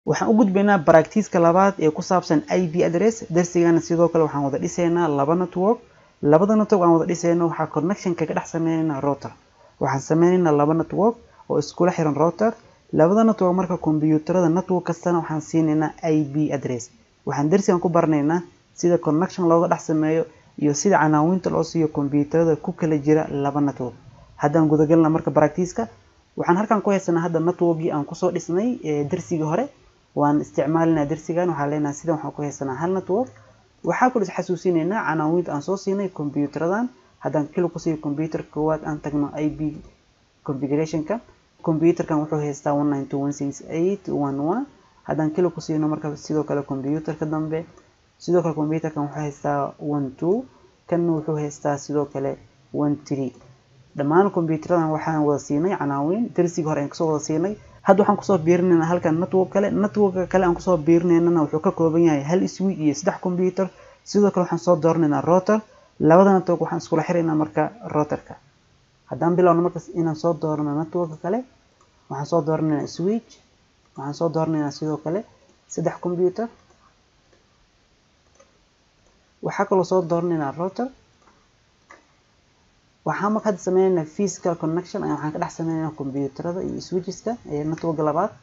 waxaan u gudbaynaa baractiiska labaad ee ku saabsan ip address darsigana sidoo kale waxaan wada dhisaynaa laba network labada network aan wada dhisayno waxaa connection kaga dhex sameynaynaa router waxaan sameynaynaa laba network oo iskula xiran router labada network marka kombiyuutarada network kastana waxaan siinaynaa ip address waxaan darsigan ku baranaynaa sida connection looga dhex sameeyo iyo sida canaawinta loo siiyo kombiyuutarada ku kala jira laba network haddaan gudagalna marka baractiiska waxaan halkan ku haysanaa hadda networkii aan kusoo dhisnay darsigii hore waan isticmaalinaa darsigan waxaa leenahay sidan waxaan ku haysanaa hal network waxaa kaloo is xasuusinaynaa canaawinta aan soo siinay kombiyuutaradan haddaan kilo ku siiyo kombiyuutar koowaad aan tagno ip configurationka kombiyuutarkan wuxuu haystaa one nine two one six eight one one haddaan kilo ku siino marka sidoo kale kombiyuutarka dambe sidoo kale kombiyuutarkan wuxuu haystaa one two kanna wuxuu haystaa sidoo kale one three dhammaan kombiyuutaradan waxaan wada siinay canaawin darsigii hore aan kasoo wada siinay hadda waxaan kusoo biirinaynaa halkan network kale networka kale aan kusoo biirinaynana wuxuu ka kooban yahay hal switch iyo saddex computer sidoo kale waxaan soo dooranaynaa router labada network waxaan iskula xiraynaa marka routerka haddaan bilowno marka inaan soo doorano networka kale waxaan soo dooranaynaa switch waxaan soo dooranaynaa sidoo kale saddex computer waxaa kaloo soo dooranaynaa router waxaan marka hadda sameynaynaa physical connection ayaa waxaan ka dhex sameynaynaa kombiyuutarada iyo switcheska ee networka labaad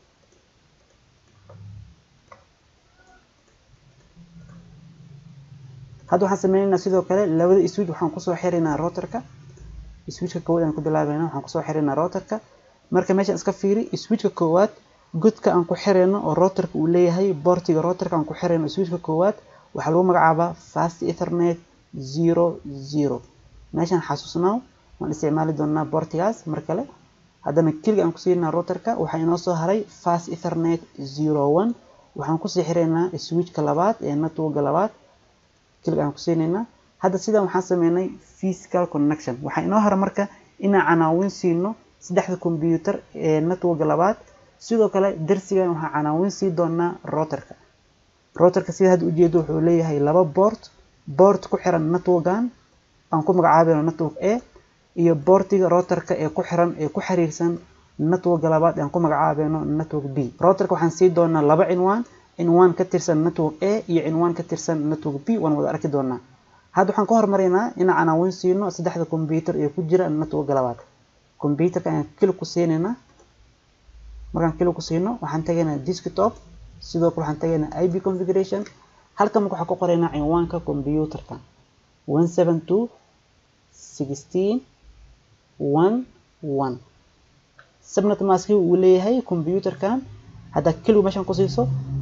hadda waxaan sameynaynaa sidoo kale labada switch waxaan kusoo xiraynaa routerka switchka koowaad aan ku bilaabayna waxaan kusoo xiraynaa routerka marka meeshaan iska fiiri switchka koowaad godka aan ku xirayno oo routerka uu leeyahay boortiga routerka aan ku xirayno switchka koowaad waxaa lagu magacaabaa fast ethernet zero zero meeshaan xasuusnaaw waan isticmaali doonaa boortigaas mar kale haddana keliga aan ku siinaa routerka waxaa inoo soo haray fast ethernet zero one waxaan kusii xiraynaa switchka labaad ee networka labaad keliga aan ku siinaynaa hadda sidan waxaan sameynay physical connection waxaa inoo hara marka inaan canaawin siino saddexda combyuutar ee networka labaad sidoo kale darsigan waxaa canaawin sii doonaa routerka routerka sida hadda ujeedo wuxuu leeyahay laba boort boort ku xiran networkan aan ku magacaabayno network a iyo boortiga routerka ee ku xiran ee ku xiriirsan networka labaad aan ku magacaabayno network b routerka waxaan sii doonaa laba cinwaan cinwaan ka tirsan network a iyo cinwaan ka tirsan network b waan wada arki doonaa hadda waxaan ka hormaraynaa inaan canaawin siino saddexda combyuutar ee ku jira networka labaad combyuutarka ayaan kili ku siinaynaa markaan kili ku siino waxaan tagaynaa desktop sidoo kale waxaan tagaynaa ip configuration halkan marka waxaan ku qoraynaa cinwaanka combyuutarka one seven two sixteen one one subnet maski uu leeyahay combyuutarkan haddaa keligu meeshan ku siiso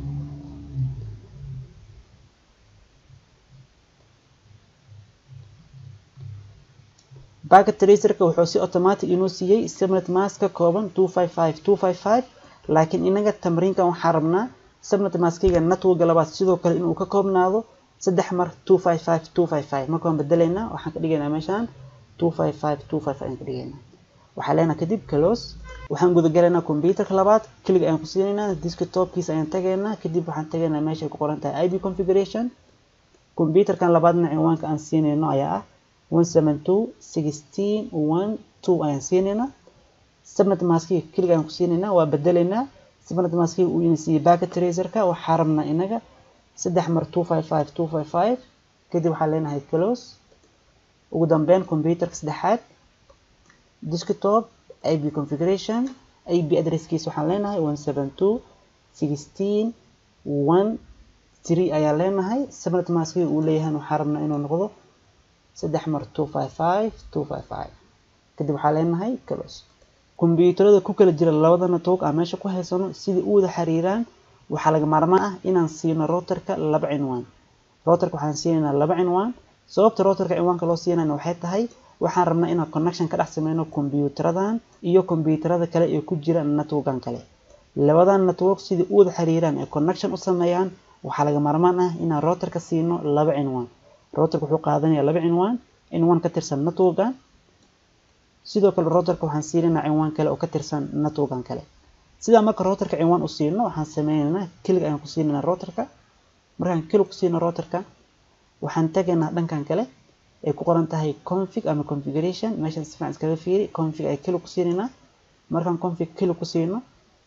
backet tracerka wuxuu si automatic inoo siiyey subnet mask ka kooban two five five two five five laakiin inaga tamriinkan waxaan rabnaa subnet maskiga networka labaad sidoo kale inuu ka koobnaado saddex mar two five five two five five marka waan bedelaynaa waxaan ka dhigaynaa meeshaan two five five two five five aan ka dhigaynaa waxaa leenahay kadib close waxaan gudagalaynaa combyuutarka labaad keliga ayaan ku siinaynaa desktopkiisa ayaan tagaynaa kadib waxaan tagaynaa meesha ay ku qoran tahay ip configuration combyuutarkan labaadna cinwaanka aan siinayno ayaa ah one seven two sixteen one two ayaan siinaynaa subnet maskiga keliga ayaan ku siinaynaa waa bedelaynaa subnet maskiga uu ina siiyey backet tracerka waxaa rabnaa inaga saddex mar two five five two five five kadib waxaa leenahay close ugu dambeyn combyuutarka saddexaad desktop ip configuration ip addresskiisa waxaan leenahay one seven two sixteen one three ayaan leenahay subnet maskiga uu leeyahay waxaa rabnaa inuu noqdo saddex mar two five five two five five kadib waxaa leenahay close kombiyuutarada ku kala jira labada network aan meesha ku haysano sidai u wada xiriiraan waxaa laga maarmaan ah inaan siino routerka laba cinwaan routerka waxaan siinaynaa laba cinwaan sababta routerka cinwaanka loo siinayna waxay tahay waxaan rabnaa inaan connection ka dhex sameyno kombiyuutaradan iyo kombiyuutarada kale ee ku jira networkan kale labadan network sidai u wada xiriiraan ee connection u sameeyaan waxaa laga maarmaan ah inaan routerka siino laba cinwaan routerka wuxuu qaadanayaa laba cinwaan cinwaan ka tirsan networkan sidoo kale routerka waxaan siinaynaa cinwaan kale oo ka tirsan networkan kale sidaa marka routerka cinwaan u siino waxaan sameynaynaa keliga ayaan ku siinaynaa routerka markaan kelig ku siino routerka waxaan tagaynaa dhankan kale ay ku qoran tahay config ama configuration meeshaan si fiican iskaga fiiri config ay kelig ku siinaynaa markaan config kelig ku siino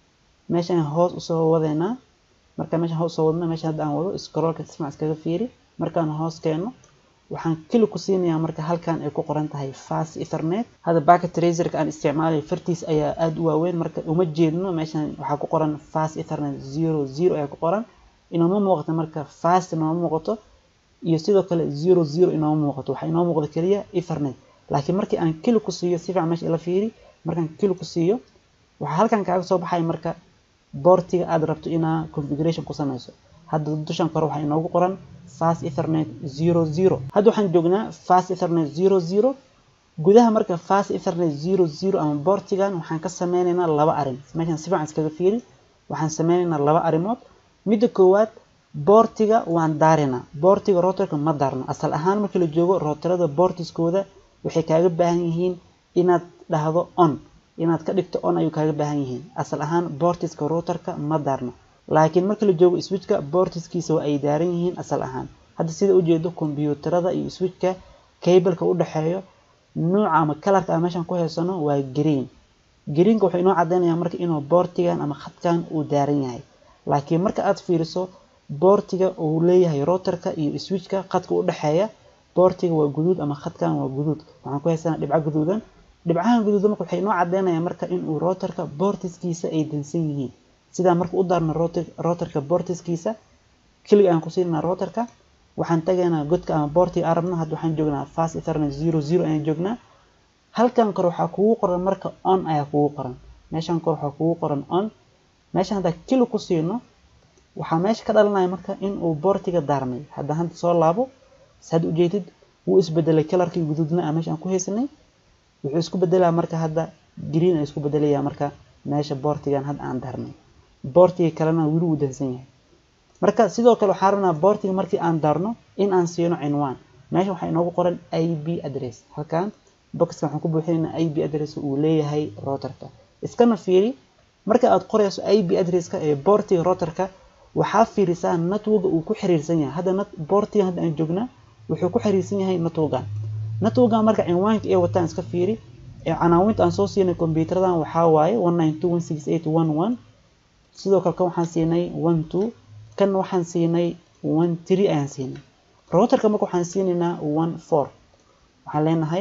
meeshaan hoos usoo wadeynaa marka meeshaan hoos usoo wadno meeshaan hadda aan wado scrollka sismac iskaga fiiri markaan hoos keeno waxaan keli ku siinayaa marka halkan ay ku qoran tahay fast ethernet hadda packet tracerka aan isticmaalayo fartiis ayaa aada u waaweyn marka uma jeedno meeshaan waxaa ku qoran fast ethernet zero zero ayaa ku qoran inooma muuqato marka fast inooma muuqato iyo sidoo kale zero zero inooma muuqato waxaa inoo muuqda keliya ethernet laakiin markii aan keli ku siiyo si fiican meesha ila fiiri markaan keli ku siiyo waxaa halkan kaaga soo baxaya marka boortiga aad rabto inaa configuration ku sameyso hadda dushan kore waxaa inoogu qoran fast ethernet zero zero hadda waxaan joognaa fast ethernet zero zero gudaha marka fast ethernet zero zero ama boortigan waxaan ka sameyneynaa laba arrin meeshaan si fiican iskaga fiiri waxaan sameyneynaa laba arrimood midda koowaad boortiga waan daarinaa boortiga rotorka ma daarno asal ahaan markii la joogo rotorada boortiskooda waxay kaaga baahan yihiin inaad dhahdo on inaad ka dhigto on ayuu kaaga baahan yihiin asal ahaan boortiska rotorka ma daarno laakiin marka la joogo switchka boortiskiisa waa ay daaran yihiin asal ahaan hadda sida ujeedo kombiyuutarada iyo switchka cableka u dhexeeyo nuuca ama kalarka aan meeshan ku haysano waa green greenka wuxuu inoo cadeynayaa marka inuu boortigan ama khadkan uu daaran yahay laakiin marka aad fiiriso boortiga uu leeyahay rotorka iyo switchka khadka u dhexeeya boortiga waa guduud ama khadkan waa guduud waxaan ku haysanaa dhibco guduudan dhibcahan guduudan marka waxay inoo cadeynayaa marka inuu rotorka boortiskiisa ay dansan yihiin sidaa marka u daarno rotorka boortiskiisa keliga aan ku siinaa rotorka waxaan tagaynaa godka ama boortiga aan rabno hadda waxaan joognaa fast ethernet zero zero ayaan joognaa halkan kore waxaa kugu qoran marka on ayaa kugu qoran meeshan kore waxaa kugu qoran on meeshan haddaa keli ku siino waxaa meesha ka dhalanaya marka inuu boortiga daarmay hadda hadda soo laabo saad ujeedid wuu isbedelay kalarkii guduudna aan meesha aan ku haysanay wuxuu isku bedelaa marka hadda green ay isku bedelayaa marka meesha boortigan hadda aan daarnay boortiga kalena weli wuu dansan yahay marka sidoo kale waxaan rabnaa boortiga markii aan daarno in aan siino cinwaan meesha waxaa inoogu qoran ip address halkan boxka waxaan ku buuxinaynaa ip address uu leeyahay rotorka iskana fiiri marka aad qorayso ip addresska ee boortiga rotorka waxaa fiirisaa networka uu ku xiriirsan yahay hadda boortiga hadda aan joognaa wuxuu ku xiriirsan yahay networkan networkan marka cinwaanka ee wataan iska fiiri ee canaawinta aan soo siinay kombiyuutaradan waxaa waaye one nine two one six eight one one sidoo kale kan waxaan siinay one two kan waxaan siinay one three ayaan siinay rotorka marka waxaan siinaynaa one four waxaan leenahay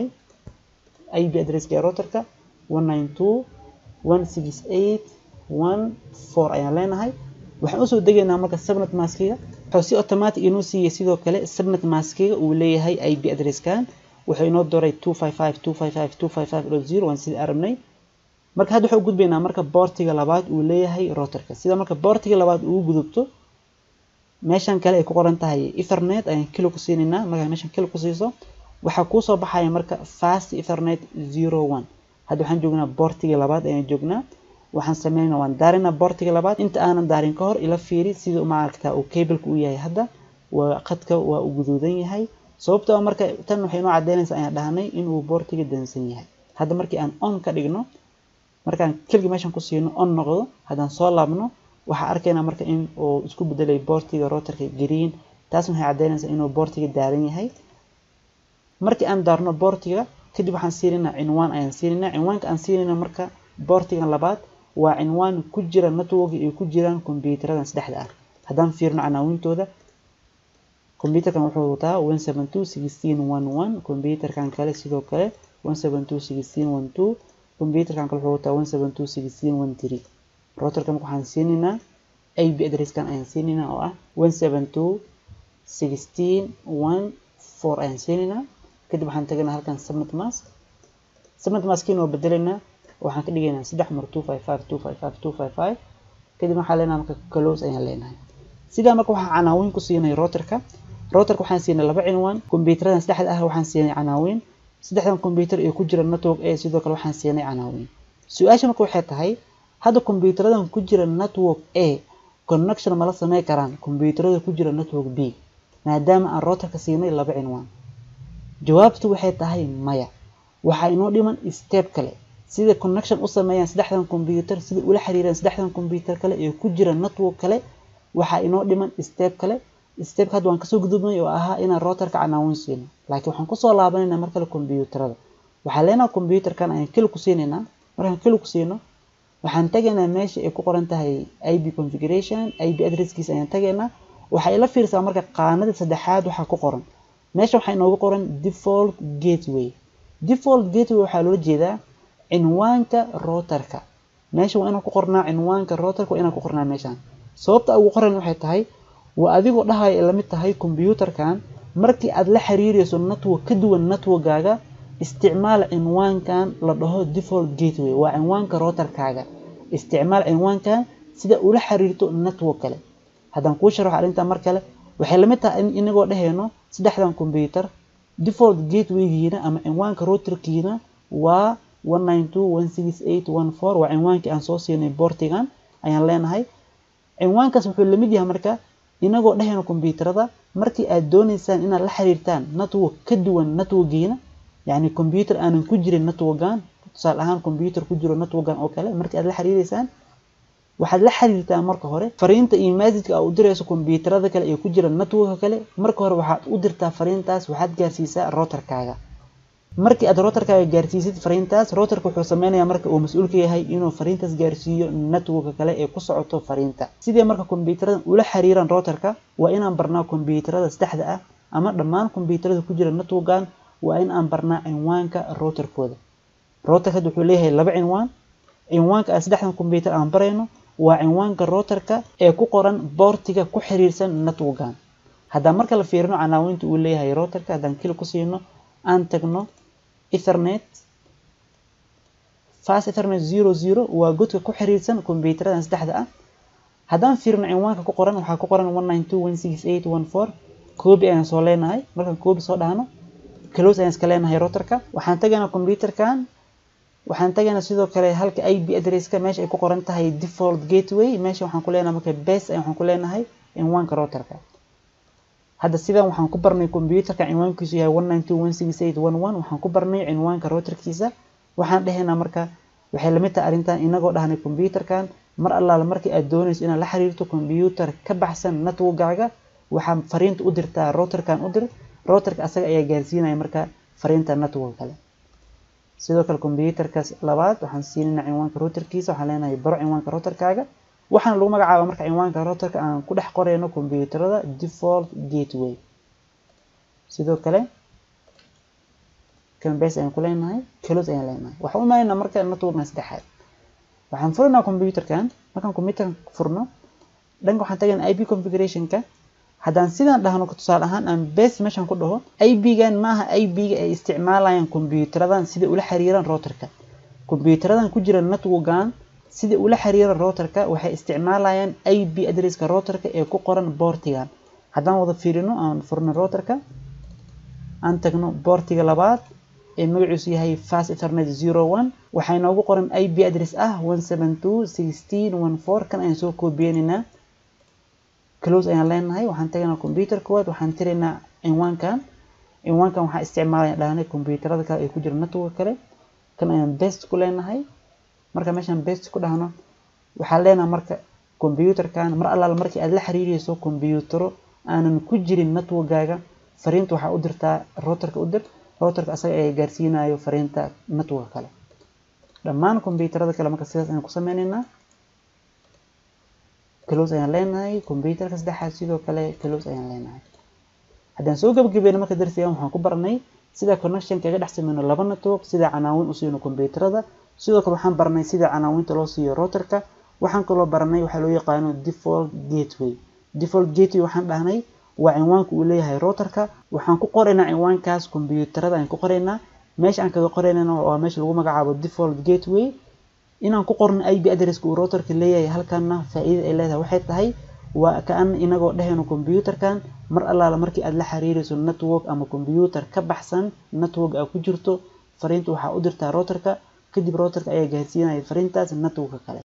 ip addresska ee rotorka one nine two one six eight one four ayaan leenahay waxaan usoo degaynaa marka subnet maskiga wuxuu si automatic inoo siiyey sidoo kale subnet maskiga uu leeyahay ip addresskan wuxuu inoo doray two five five two five five two five five dot zero waan sidii arabnay marka hadda waxaan u gudbaynaa marka boortiga labaad uu leeyahay rotorka sida marka boortiga labaad uu gudubto meeshan kale ay ku qoran tahay ethernet ayaan kilo ku siinaynaa markaa meeshan kilo ku siiso waxaa kuu soo baxaya marka fast ethernet zero one hadda waxaan joognaa boortiga labaad ayaan joognaa waxaan sameynaa waan daarinaa boortiga labaad inta aanan daarin ka hor ila fiiri sida maaragta uu cableka u yahay hadda waa khadka waa uu guduudan yahay sababtoo marka tan waxay inoo cadeynaysaa ayaan dhahnay inuu boortiga dansan yahay hadda markii aan on ka dhigno markaan keliga meeshan ku siino on noqdo haddaan soo laabno waxaa arkaynaa marka in uu isku bedelay boortiga rotorka green taas waxay cadeynaysaa inuu boortiga daaran yahay markii aan daarno boortiga kadib waxaan siinaynaa cinwaan ayaan siinaynaa cinwaanka aan siinayna marka boortigan labaad waa cinwaan ku jira network ay ku jiraan kombiyuutaradan saddexda ah haddaan fiirno canaawintooda kombiyuutarkan wuxuu wataa one seven two sixteen one one kombiyuutarkan kale sidoo kale one seven two sixteen one two kombiyuutarkan kale wuxuu wataa one seven two sixteen one three rotorka marka waxaan siinaynaa ip addresskan ayaan siinaynaa oo ah one seven two sixteen one four ayaan siinaynaa kadib waxaan tagaynaa halkan subnet mask subnet maskiin waa bedelaynaa waxaan ka dhigaynaa saddex mar two five five two five five two five five kadib waxaan leenahay marka close ayaan leenahay sidaa marka waxaan canaawin ku siinay rotorka rotorka waxaan siinay laba cinwaan kombiyuutaradan saddexda ah waxaan siinay canaawin saddexdan kombiyuutar ee ku jira network a sidoo kale waxaan siinay canaawin su-aasha marka waxay tahay hadda kombiyuutaradan ku jira network a connection mala samey karaan kombiyuutarada ku jira network b maadaama aan rotorka siinay laba cinwaan jawaabtu waxay tahay maya waxaa inoo dhiman step kale sida connection u sameeyaan saddexdan kombiyuutar sida ula xiriiraan saddexdan kombiyuutar kale ee ku jira network kale waxaa inoo dhiman step kale stepka hadda waan kasoo gudubnay oo ahaa inaan rotorka canaawin siino laakiin waxaan kusoo laabanaynaa mar kale kombiyuutarada waxaa leenaha kombiyuutarkan ayaan keli ku siinaynaa markaan keli ku siino waxaan tagaynaa meesha ay ku qoran tahay ip configuration ip addresskiisa ayaan tagaynaa waxay la fiirsaa marka qaanada saddexaad waxaa ku qoran meesha waxaa inoogu qoran default gateway default gateway waxaa loola jeedaa cinwaanka routerka meesha waa inaan ku qornaa cinwaanka routerka waa inaan ku qornaa meeshaan sababta ugu qoran waxay tahay waa adigoo dhahaya ay lamid tahay computerkan markii aad la xiriirayso network ka duwan networkgaaga isticmaal cinwaankan la dhaho default gateway waa cinwaanka routerkaaga isticmaal cinwaankan sida ula xiriirto network kale haddaan kuu sharaxo arrintan mar kale waxay lamid tahay in inagoo dhehayno saddexdan computer default gatewaygiina ama cinwaanka routerkiina waa waa cinwaankii aan soo siinay boortigan ayaan leenahay cinwaankaas wuxuu lamid yahay marka inagoo dhehayno computerada markii aad doonaysaan inaad la xiriirtaan network ka duwan networkiina yacni computer aanan ku jirin networkan tusaale ahaan computer ku jiro networkan oo kale markii aad la xiriireysaan waxaad la xiriirtaan marka hore fariinta iyo messageka aad u dirayso computerada kale ee ku jira networka kale marka hore waxaad u dirtaa fariintaas waxaad gaarsiisaa routerkaaga markii aad routerkaaga gaarsiisid fariintaas routerka wuxuu sameynayaa marka uu mas-uul ka yahay inuu fariintaas gaarsiiyo networka kale ee ku socoto fariinta sidee marka computerada ula xiriiraan routerka waa inaan barnaa computerada saddexda ah ama dhammaan computerada ku jira networkan waa in aan barnaa cinwaanka routerkooda routerka wuxuu leeyahay laba cinwaan cinwaanka aan saddexdan computer aan barayno waa cinwaanka routerka ee ku qoran boortiga ku xiriirsan networkan haddaan marka la fiirino canaawinta uu leeyahay routerka haddaan kili ku siino aan tagno ethernet fast ethernet zero zero waa godka ku xiriirsan compuuteradan saddexda ah haddaan fiirino cinwaanka ku qoran waxaa ku qoran one nine two one six eight one four koobi ayaan soo leenahay markaan koobi soo dhahno close ayaan iska leenahay routerka waxaan tagaynaa computerkan waxaan tagaynaa sidoo kale halka ip addresska meesha ay ku qoran tahay default gateway meesha waxaan ku leenahay marka base ayaan waxaan ku leenahay cinwaanka routerka hadda sidan waxaan ku barnay computerka cinwaankiisu yahay one nine two one six eight one one waxaan ku barnay cinwaanka routerkiisa waxaan dhehaynaa marka waxay lamid tahay arrintan inagoo dhahnay computerkan mar allaala markii aad doonayso inaad la xiriirto computer ka baxsan networkgaaga waxaa fariinta u dirtaa routerkan u dir routerka asaga ayaa gaarsiinaya marka fariinta network kale sidoo kale computerkaas labaad waxaan siinayna cinwaanka routerkiisa waxaan leenahay baro cinwaanka routerkaaga waxaana lagu magacaaba marka cinwaanka routerka aan ku dhex qorayno computerada default gateway sidoo kale canbase ayaan ku leenahay close ayaan leenahay waxaan u imanaynaa marka networkna saddexaad waxaan furinaynaa computerkan markaan computerkan furno dhanka waxaan tagaynaa ip configurationka haddaan sidaan dhahno tusaale ahaan aan base meeshan ku dhaho ip-gan maaha ip-ga ay isticmaalayaan compuuteradan sida ula xiriiraan routerka compuuteradan ku jira networkan sida ula xiriiraan routerka waxay isticmaalayaan ip addresska routerka ee ku qoran boortigan haddaan wada fiirino aan furno routerka aan tagno boortiga labaad ee magaciisu yahay fast ethernet zero one waxaa inoogu qoran ip address ah one seven two sixteen one four kan ayaan soo koobiyeynaynaa close ayaan leenahay waxaan tagaynaa computer koowaad waxaan tiraynaa cinwaankan cinwaankan waxaa isticmaalaya dhahnay computerada kale ee ku jira network kale kan ayaan best ku leenahay marka meeshaan best ku dhahno waxaan leenahay marka computerkan mar allaala markii aad la xiriirayso computero aanan ku jirin networkgaaga fariinta waxaa u dirtaa routerka u dir routerka asaga ayaa gaarsiinayo fariinta network kale dhammaan computerada kale marka sidaas ayaan ku sameynaynaa close ayaan leenahay computerka saddexaad sidoo kale close ayaan leenahay haddaan soo gabagabeyno marka darsigan waxaan ku baranay sida connection kaga dhex sameyno laba network sida canaawin u siino computerada sidoo kale waxaan baranay sida canaawinta loo siiyo routerka waxaan kaloo baranay waxaa loo yaqaano default gateway default gateway waxaan dhahnay waa cinwaanka uu leeyahay routerka waxaan ku qoraynaa cinwaankaas computerada ayaan ku qoraynaa meesha aan kaga qoraynana waa meesha lagu magacaabo default gateway inaan ku qorno ip addresska uu routerka leeyahay halkanna faa'iida ay leedahay waxay tahay waa kaan inagoo dhehayno computerkan mar allaala markii aad la xiriirayso network ama computer ka baxsan network aad ku jirto fariinta waxaa u dirtaa routerka kadib routerka ayaa gaarsiinaya fariintaas networka kale